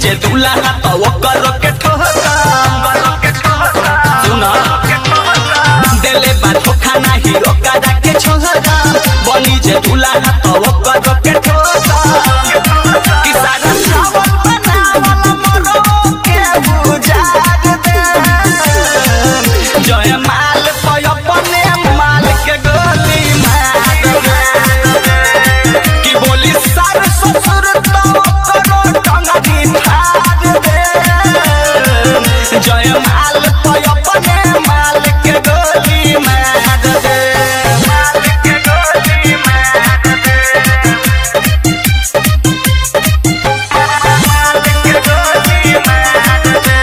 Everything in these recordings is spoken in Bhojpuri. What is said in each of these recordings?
जे दूल्हा तो ओकर के ठोका सुना देले बा धोखा नाही ओकरा के छोहरा बनी जे दूल्हा तो ओकर के ठोका कि सारा चावल बनावल मरो के बुझार दे जय माल पय अपने माल के गोली मार दे कि बोली सार ससुर तो करो टंगरी फाड़ दे जय माल पय अपने माल के गोली मार दे माल के गोली मार दे माल के गोली मार दे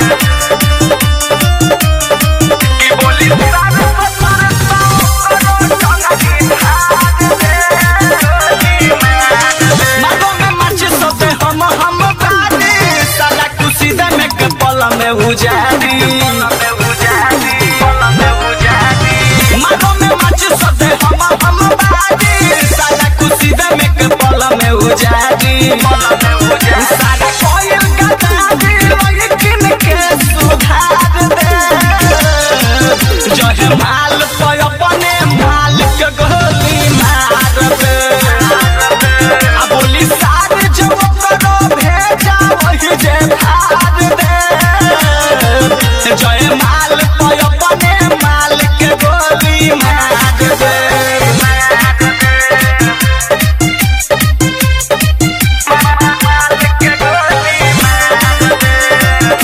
कि बोली सार ससुर तो करो टंगरी फाड़ दे गोली मार दे मारो में माची सोते हम हम बानी साला खुशी दे में के पल में उजारी मारो में माची सोते हम हम बानी साला खुशी दे में के पल में उजारी सारा कोयल गदारी लेकिन के सुधार दे जय माल पय अपने माल के गोली मार दे आ बोली सार जो करो भेजा वही जे भार दे जय माल पय अपने माल के गोली मार दे माल के गोली मार दे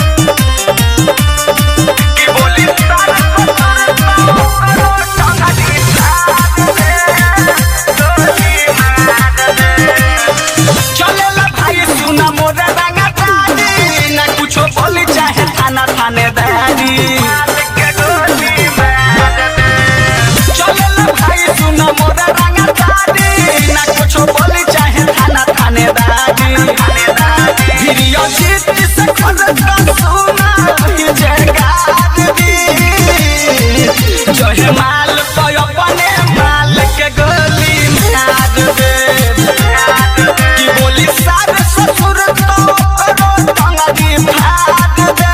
कि बोली सार करो टंगड़ी फाड़ दे गोली मार दे चलेला भाई सुना मोरे रंगा तारी न कुछो बोली चाहे थाना थानेदारी चलेला भाई सुना मोरे रंगा तारी न कुछो बोली चाहे थाना थानेदारी भिरियो जीत से खुद का सुना ही जयकार दी जय माल तो अपने माल के गोली मार दे कि बोली सार ससुर तो करो टंगरी फाड़ दे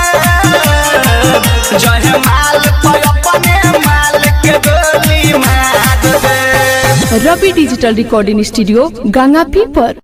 जय माल तो अपने माल के गोली मार दे Ravi digital recording studio Ganga पीपर